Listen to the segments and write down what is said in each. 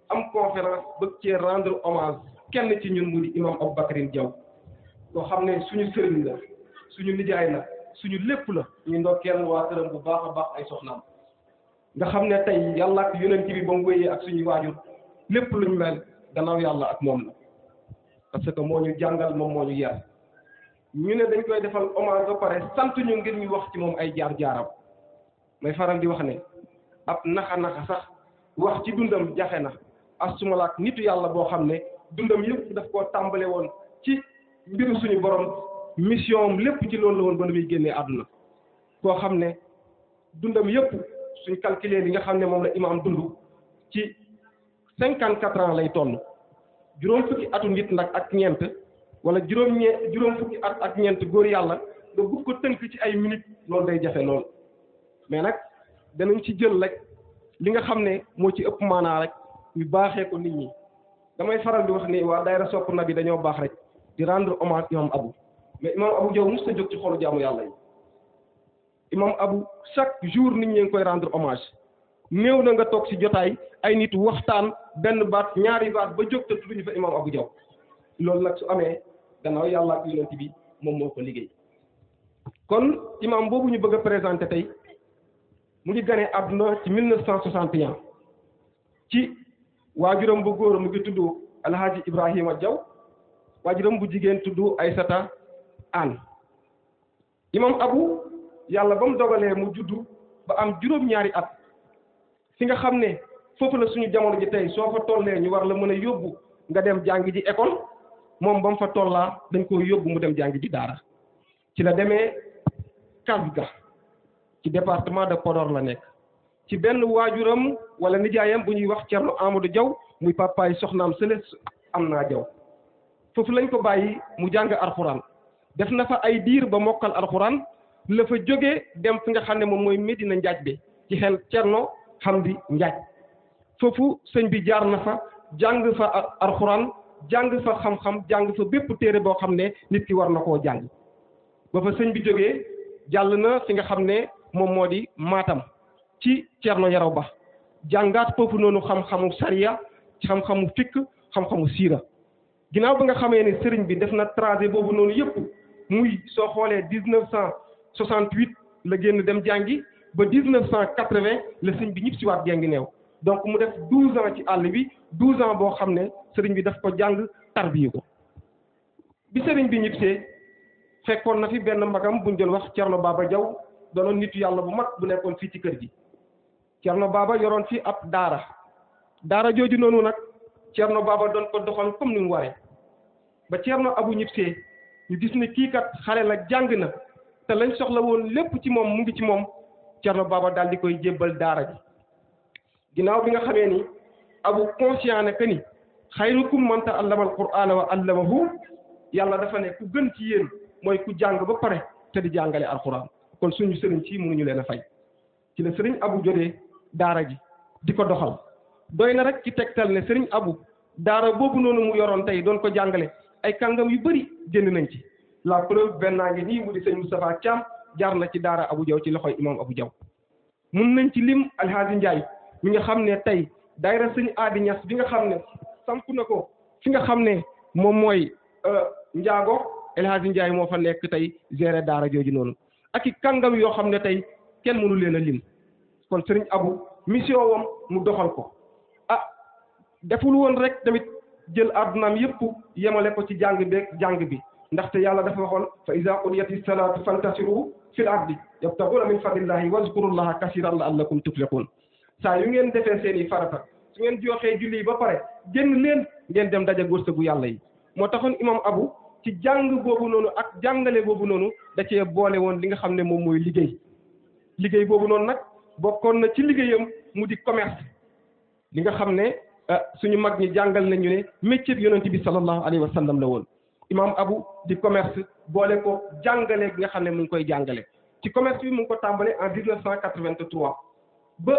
am conférence bëgg cee rendre hommage kenn ci ñun mu di imam Aboubacarine Diaw koo xam ne suñu sëriñ la suñu nijaay la suñu lépp la ñu ndokkeel waa këram bu baax a baax ay soxnaam nga xam ne tey yàlla ak yonent bi ba mu wéyee ak suñuy waajur lépp luñ mel gannaaw yàlla ak moom la parce que moo ñu jàngal moom moo ñu yar ñu ne dañ koy defal hommage ba pare sant ñu ngir ñu wax ci moom ay jaar-jaaram may faral di wax ne ab naxa-naxa sax wax ci dundam jafe na asumalaak nitu yàlla boo xam ne dundam yëpp daf koo tàmbale woon ci mbiru suñu borom mission am lépp ci loolu la woon ba nu muy génnee àdduna koo xam ne dundam yëpp suñ calculer li nga xam ne moom la imaam dund ci cinquante quatre ans lay toll juróom fukki atu nit nag ak ñeent wala juróom ñee juróom fukki at ak ñeent góor yàlla nga bugg ko tënk ci ay minutes loolu day jafe lool mais nag danañ ci jël rek li nga xam ne moo ci ëpp maanaa rek ñu baaxee ko nit ñi damay faral di wax ni waa daayira sopp na bi dañoo baax rek di rendre hommage imam Abou mais imam Abou Diaw mos ta jóg ci xolu jaamu yàlla yi imam Abou chaque jour nit ñi ngi koy rendre hommage néew na nga toog ci jotaay ay nit waxtaan benn baat ñaari baat ba jóg te tudduñu fa imam Abou Diaw loolu nag su amee gannaaw yàlla ak yonent bi moom moo ko liggéey kon imam boobu ñu bëgg a présenté tey mu ngi gane àdduna ci 1961 ci waajuram bu góor mu ngi tudd alhaji Ibrahima Diaw waajuram bu jigéen tudd Aysata An imam Abou yàlla ba mu dogalee mu juddu ba am juróom-ñaari at fi nga xam ne foofu la suñu jamono ji tey soo fa tollee ñu war la mën a yóbbu nga dem jàngi ji école moom ba mu fa tollaa dañ ko yóbbu mu dem jàngi ji daara ci la demee Kasga ci département de Podor la nekk ci benn waajuram wala nijaayam bu ñuy wax Thierno Amadou Diaw muy papaay soxnaam sële am naa Diaw foofu lañ ko bàyyi mu jàng alxuraan def na fa ay diir ba mokkal alxuraan la fa jógee dem fi nga xam ne moom mooy Medina Njaaj bi ci xel Thierno Hamdi Njaaj foofu sëñ bi jaar na fa jàng fa alxuraan jàng fa xam-xam jàng fa bépp téere boo xam ne nit ki war na koo jàng ba fa sëñ bi jógee jàll na fi nga xam ne moom moo di Matam ci Thierno Yaraw Ba jàngaat foofu noonu xam-xamu sariya xam-xamu fikk xam-xamu siira ginnaaw ba nga xamee ne sëriñ bi def na tracé boobu noonu yëpp muy soo xoolee dix neuf cent soixante huit la génn dem jàngi ba dix neuf cent quatre vingt la sëñ bi ñëpp si waat jàngi neew donc mu def douze ans ci àll bi douze ans boo xam ne sëriñ bi daf ko jàng tarbiyu ko bi sëriñ bi ñibbisee fekkoon na fi benn magam buñ doon wax Thierno Baba Diaw doonoon nitu yàlla bu mag bu nekkoon fii ci kër gi Thierno Baba yoroon fi ab daara daara jooju noonu nag Thierno Baba doon ko doxal comme ni mu waree ba Thierno Abou ñibbisee ñu gis ne kii kat xale la jàng na te lañ soxla woon lépp ci moom mu ngi ci moom Thierno Baba daal di koy jébbal daara ji ginnaaw bi nga xamee ni Abou conscient ne que ni xayrukum man ta'allama al-qur'ana wa 'allamahu yàlla dafa ne ku gën ci yéen mooy ku jàng ba pare te di jàngale alxuraan kon suñu sëriñ ci mënuñu leen a fay ci la sëriñ Abou jotee daara ji di ko doxal doy na rek ci tegtal ne sëriñ Abou daara boobu noonu mu yoroon tey doon ko jàngale ay kàngam yu bëri génn nañ ci la preuve benn naa ngi nii mu di sëñ Moustapha Thiam jaar na ci daara Abou Diaw ci loxoy imam Abou Diaw mun nañ ci lim Alhaji Ndiaye mi nga xam ne tey daayira sëñ Aadi Ñas bi nga xam ne samp na ko fi nga xam ne moom mooy njaago El Hadji Ndiaye moo fa nekk tey gérer daara jooju noonu ak i kàngam yoo xam ne tey kenn mënu leen a lim kon sëriñ Abou mission wam mu doxal ko ah deful woon rek tamit jël addunaam yëpp yemale ko ci jàng beeg jàng bi ndaxte yàlla dafa waxoon fa iza qudiyati salaatu fantasiru fil ardi yabtaghuna min fadlillahi wazkurullaha kasiran la'allakum tuflihun saa yu ngeen defee seen i farata su ngeen joxee julli yi ba pare génn leen ngeen dem daje wërsëgu yàlla yi moo taxoon imam Abou ci jàng boobu noonu ak jàngale boobu noonu da cee boole woon li nga xam ne moom mooy liggéey liggéey boobu noonu nag bokkoon na ci liggéeyam mu di commerce li nga xam ne suñu mag ñi jàngal nañu ne métier bi yonent bi sallallahu alayhi wa sallam la woon imam Abou di commerce boole ko jàngale bi nga xam ne mu ngi koy jàngale ci commerce bi mu ngi ko tàmbale en 1983 ba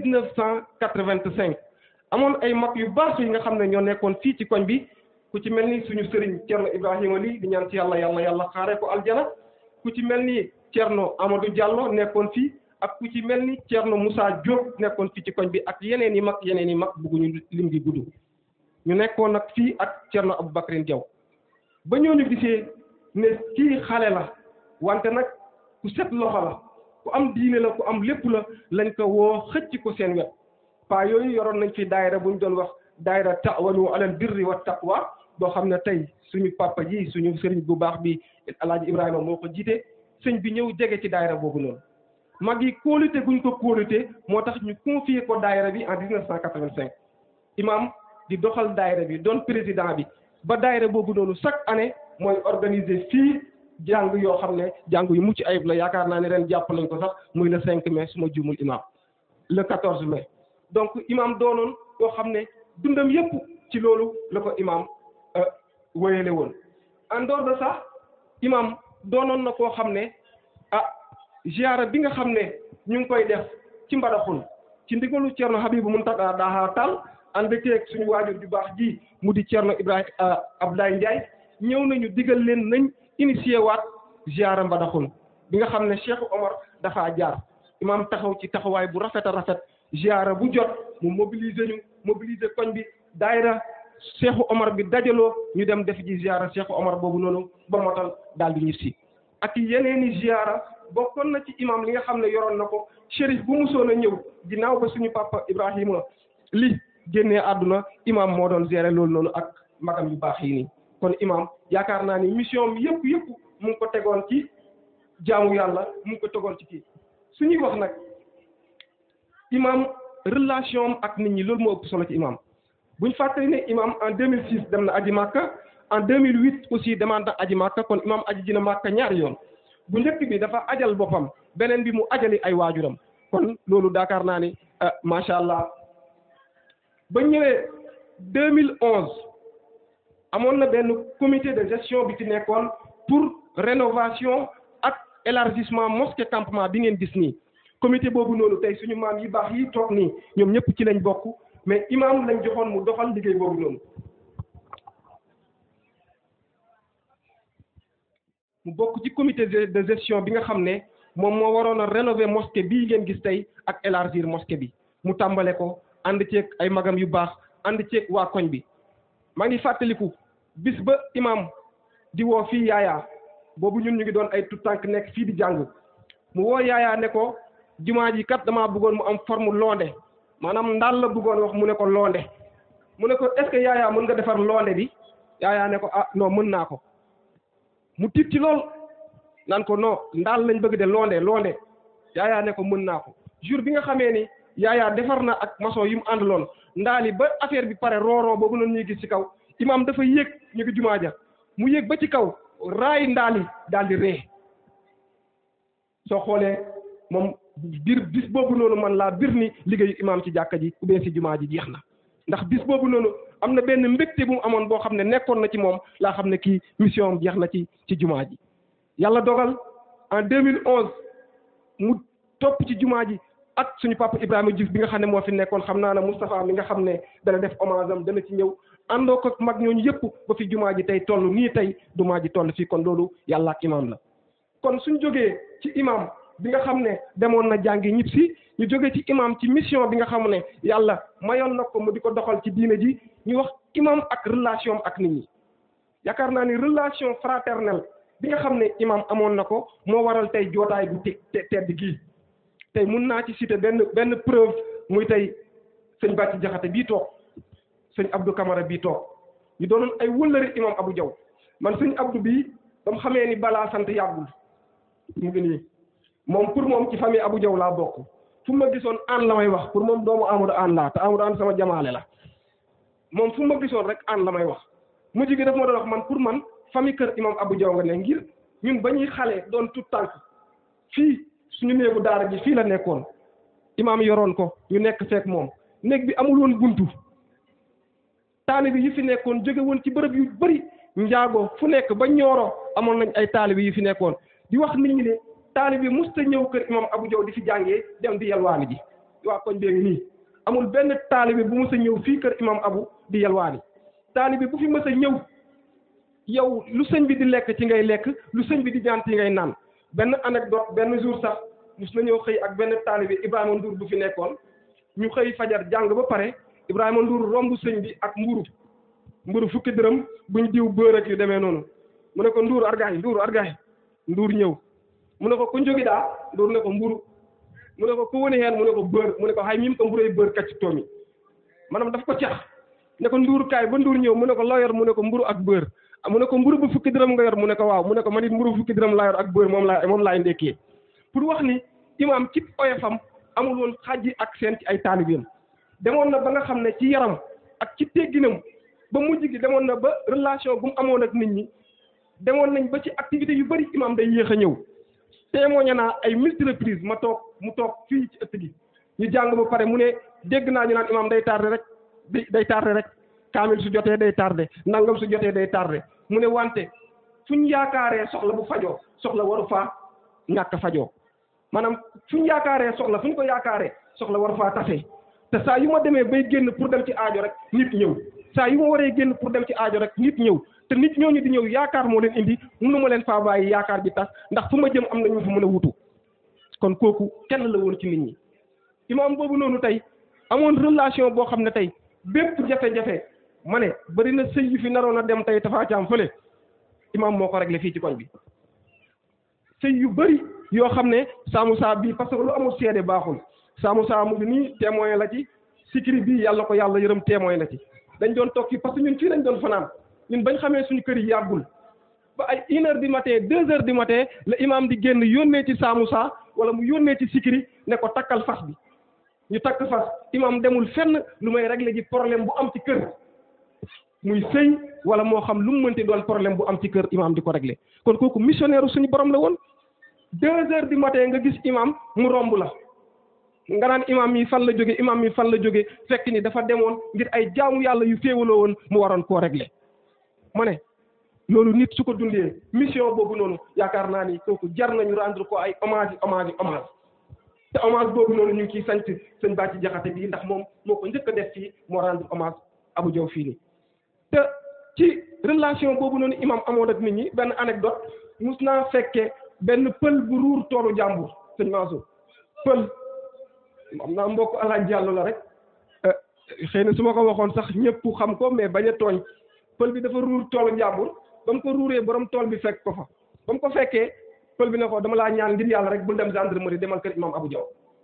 1985 amoon ay mag yu baax yi nga xam ne ñoo nekkoon fii ci koñ bi ku ci mel ni suñu sëriñ Thierno Ibrahima lii di ñaan ci yàlla yàlla yàlla xaaree ko aljana ku ci mel ni Thierno Amadou Diallo nekkoon fii ak ku ci mel ni Thierno Moussa Diop nekkoon fii ci koñ bi ak yeneen yi mag yeneen yi mag bugguñu lim gi gudd ñu nekkoon nag fii ak Thierno Aboubacrine Diaw ba ñooñu gisee ne kii xale la wante nag ku set loxo la ku am diine la ku am lépp la lañ ko woo xëcc ko seen wet paa yooyu yoroon nañ fi daayira bu ñu doon wax daayira ta'awanu alal birri wa taqwa boo xam ne tey suñu papa ji suñu sëriñ bu baax bi alaaji Ibrahima moo ko jiite sëñ bi ñëw jege ci daayira boobu noonu mag yi kóolute guñ ko kóolute moo tax ñu confier ko daayira bi en 1985 imam di doxal daayira bi doon président bi ba daayira boobu noonu chaque année mooy organiser fii jàng yoo xam ne jàng yu mucc ayib la yaakaar naa ne ren jàpp nañ ko sax muy le 5 mai su ma juumul imam le 14 mai donc imam doonoon yoo xam ne dundam yépp ci loolu la ko imam wéyale woon en dehors de ça imam doonoon na koo xam ne ah ziara bi nga xam ne ñu ngi koy def ci Mbadakhoune ci ndigalu Thierno Habibou Mountaga Daha Tall ànd ceeg suñu waajur ju baax ji mu di Thierno Ibrahima Abdoulaye Ndiaye ñëw nañu digal leen nañ initié waat ziara Mbadakhoune bi nga xam ne Cheikh Omar dafaa jaar imam taxaw ci taxawaay bu rafet a rafet ziara bu jot mu mobiliser ñu mobiliser koñ bi daayira Cheikh Omar bi dajaloo ñu dem def ji ziara Cheikh Omar boobu noonu ba motal daal di ñibbi ak yeneeni ziara bokkoon na ci imam li nga xam ne yoroon na ko shérif bu musoon a ñëw ginnaaw ba suñu papa Ibrahima li génnee àdduna imam moo doon gérer loolu noonu ak magam yu baax yi nii kon imam yaakaar naa ni mission bi yëpp yëpp mu ngi ko tegoon ci jaamu yàlla mu ngi ko tegoon ci kii suñuy wax nag imam relation am ak nit ñi loolu moo ëpp solo ci imam buñ fàttali ne imam en 2006 dem na aji Makka en 2008 aussi demaat na aji Makka kon imam aji dina Makka ñaari yoon bu njëkk bi dafa ajal boppam beneen bi mu ajali ay waajuram kon loolu daakaar naa ni macha allah ba ñëwee 2011 amoon na benn comité de gestion bi ci nekkoon pour rénovation ak élargissement mosquée campement bi ngeen gis nii comité boobu noonu tey suñu maam yi baax yi toog nii ñoom ñëpp ci lañ bokk mais imam lañ joxoon mu doxal liggéey boobu noonu mu bokk ci comité de gestion bi nga xam ne moom moo waroon a rénover mosquée bii ngeen gis tey ak élargir mosquée bi mu tàmbale ko ànd ceeg ay magam yu baax ànd ceeg waa koñ bi maa ngi fàttaliku bis ba imam di woo fii yaayaa boobu ñun ñu ngi doon ay tout tànk nekk fii di jàng mu woo yaayaa ne ko jumaa ji kat damaa bëggoon mu am forme londe maanaam ndaal la bëggoon wax mu ne ko londe mu ne ko est-ce que yaayaa mën nga defar londe bi yaayaa ne ko ah non mën naa ko mu tiit ci lool naan ko non ndaal lañ bëgg de londe londe yaayaa ne ko mën naa ko jour bi nga xamee ni yaayaa defar na ak maçon yi mu àndaloon ndaali ba affaire bi pare rooroo boobu noonu ñuy gis ci kaw imam dafa yéeg ñu ngi jumaa ja mu yéeg ba ci kaw raay ndaali daal di ree soo xoolee moom biir bis boobu noonu man laa bir ni liggéeyu imam ci jàkka ji ou bien ci jumaa ji jeex na ndax bis boobu noonu am na benn mbégte bu mu amoon boo xam ne nekkoon na ci moom laa xam ne kii mission am jeex na ci ci jumaa ji yàlla dogal en 2011 mu topp ci jumaa ji ak suñu papa Ibrahima Diouf bi nga xam ne moo fi nekkoon xam naa ne Moustapha mi nga xam ne dana def hommage am dana ci ñëw àndoo ko mag ñooñu yëpp ba fi jumaa ji tey toll nii tey jumaa ji toll fii kon loolu yàlla ak imam la kon suñ jógee ci imam bi nga xam ne demoon na jàngi ñib si ñu jógee ci imam ci mission bi nga xam ne yàlla mayoon na ko mu di ko doxal ci diine ji ñu wax imam ak relation ak nit ñi yaakaar naa ni relation fraternelle bi nga xam ne imam amoon na ko moo waral tey jootaay bu te tedd gii tey mun naa ci citer benn benn preuve muy tey sëñ Bàcci Jaxate bii toog sëñ Abdou Camara bii toog ñu doonoon ay wëllëri imam Abou Diaw man sëñ Abdou bii ba mu xamee ni balaa sant yàggul mu ngi nii moom pour moom ci famille Abou Diaw laa bokk fu ma gisoon aan la may wax pour moom doomu Amadou aan laa te Amadou aan sama jamaale la moom fu ma gisoon rek aan la may wax mujj gi daf ma doon wax man pour man famille kër imam Abou Diaw nga ne ngir ñun ba ñuy xale doon tout tànk fii suñu néegu daara ji fii la nekkoon imaam yoroon ko ñu nekk fekk moom néeg bi amul woon buntu taalibi yi fi nekkoon jóge woon ci bërëb yu bëri njaago fu nekk ba ñooro amoon nañ ay taalibi yi fi nekkoon di wax nit ñi ne taalibi musta ñëw kër imam Abou Diaw di fi jàngee dem di yalwaani ji waa koñ bee ngi nii amul benn taalibi bu mës a ñëw fii kër imam Abou di yalwaani taalibi bu fi mës a ñëw yow lu sëñ bi di lekk ci ngay lekk lu sëñ bi di ñaan ci ngay naan benn anecdote benn jour sax mus na ñëw xëy ak benn taalibe Ibrahima Ndour bu fi nekkoon ñu xëy fajar jàng ba pare Ibrahima Ndour romb sëñ bi ak mburu mburu fukki dërëm buñ diw bër ak yu demee noonu mu ne ko Ndour argaay Ndour argaay Ndour ñëw mu ne ko ku njógi daa Ndour ne ko mburu mu ne ko ku woni heen mu ne ko bër mu ne ko hay mim ko mburoy bër kacci toomi maanaam daf ko cax ne ko Ndour kaay ba Ndour ñëw mu ne ko loo yor mu ne ko mburu ak bër mu ne ko mburu bu fukki dërëm nga yor mu ne ko waaw mu ne ko man it mburu bu fukki dërëm laa yor ak bër moom laa moom laay ndekkee pour wax ni imaam ci oyofam amul woon xajji ak seen ci ay taalibeem demoon na ba nga xam ne ci yaram ak ci tegginam ba mujj gi demoon na ba relation bu mu amoon ak nit ñi demoon nañ ba ci activité yu bëri imaam day yéex a ñëw témoigné naa ay multi reprise ma toog mu toog fii ci ëtt gi ñu jàng ba pare mu ne dégg naa ñu naan imaam day tardé rek day tardé rek kaamil su jotee day tardé nangam su jotee day tardé mu ne wante fu ñu yaakaaree soxla bu fajoo soxla waru faa ñàkk fajoo maanaam fu ñu yaakaaree soxla fu ñu ko yaakaaree soxla waru faa tase te saa yu ma demee bay génn pour dem ci aajo rek nit ñëw saa yu ma waree génn pour dem ci aajo rek nit ñëw te nit ñooñu di ñëw yaakaar moo leen indi mënu ma leen faa bàyyi yaakaar bi tas ndax fu ma jëm am na ñu fa mën a wutu kon kooku kenn la woon ci nit ñi imaam boobu noonu tey amoon relation boo xam ne tey bépp jafe-jafe ma ne bari na sëy yu fi naroon a dem tey Tapha Thiam fële imaam moo ko réglé fii ci koñ bi sëy yu bëri yoo xam ne Saamu Saa bii parce que lu amul seede baaxul Saamu Saa mu ngi nii témoin la ci sikiri bii yàlla ko yàlla yërëm témoin la ci dañ doon toog fii parce que ñun fii lañ doon fanaan ñun bañ xamee suñu kër yi yàggul ba ay une heure du matin deux heures du matin la imaam di génn yónnee ci Saamu Saa wala mu yónnee ci sikiri ne ko takkal fas bi ñu takk fas imaam demul fenn lu may régler ji problème bu am ci kër muy sëy wala moo xam lu mu mënti doon problème bu am ci kër imaam di ko régler kon kooku missionnaire suñu borom la woon deux heures du matin nga gis imaam mu romb la nga naan imaam yi fan la jóge imaam yi fan la jóge fekk ni dafa demoon ngir ay jaamu yàlla yu féewaloo woon mu waroon koo régler ma ne loolu nit su ko dundee mission boobu noonu yaakaar naa ni kooku jar nañu rendre ko ay hommage yi hommage yi hommage te hommage boobu noonu ñu ngi ciy sant sëñ Bàcci Jaxate bii ndax moom moo ko njëkk a def fii moo rendre hommage Abou Diaw fii nii te ci relation boobu noonu imam amoon ak nit ñi benn anecdote mus naa fekke benn pël bu ruur toolu jàmbur sëñ Mansour pël am naa mbokk alaaj Jàllo la rek xëy na su ma ko waxoon sax ñëpp xam ko mais bañ a tooñ pël bi dafa ruur toolu jàmbur ba mu ko ruuree borom tool bi fekk ko fa ba mu ko fekkee pël bi ne ko dama laa ñaan ngir yàlla rek bul dem gendarmerie demal kër imam Abou Diaw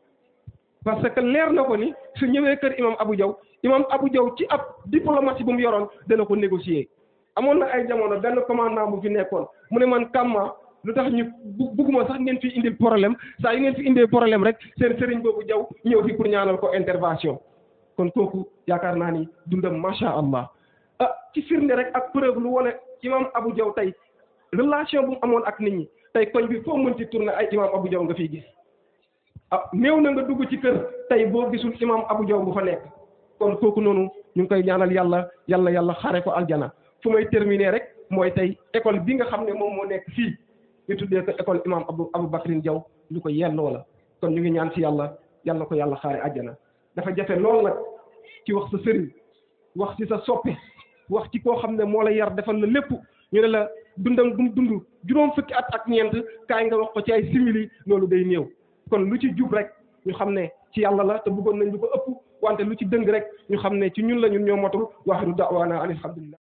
parce que leer na ko ni su ñëwee kër imam Abou Diaw imam Abou Diaw ci ab diplomatie bu mu yoroon dana ko négocier amoon na ay jamono benn commandant bu fi nekkoon mu ne man kamma lu tax ñu bugguma sax ngeen fi indil problème saa yu ngeen fi indee problème rek seen sëriñ boobu Diaw ñëw fi pour ñaanal ko intervention kon kooku yaakaar naa ni dundam macha allah ah ci firnde rek ak preuve lu wone imam Abou Diaw tey relation bu mu amoon ak nit ñi tey koñ bi foo mën ci tourné ay imam Abou Diaw nga fiy gis ah néew na nga dugg ci kër tey boo gisul imam Abou Diaw bu fa nekk kon kooku noonu ñu ngi koy ñaanal yàlla yàlla yàlla xare ko aljana fu may terminer rek mooy tey école bi nga xam ne moom moo nekk fii ñu tuddee ko école imam Abou Abou Bakrin Diaw ñu ko yelloo la kon ñu ngi ñaan ci yàlla yàlla ko yàlla xaare aljana dafa jafe lool nag ci wax sa sëriñ wax ci sa soppe wax ci koo xam ne moo la yar defal la lépp ñu ne la dundam gum dund juróom fukki at ak ñeent kaay nga wax ko ci ay simili loolu day néew kon lu ci jub rek ñu xam ne ci yàlla la te bëggoon nañ lu ko ëpp wante lu ci dëng rek ñu xam ne ci ñun la ñun ñoo motul waaxiru daawaana an alhamdulillah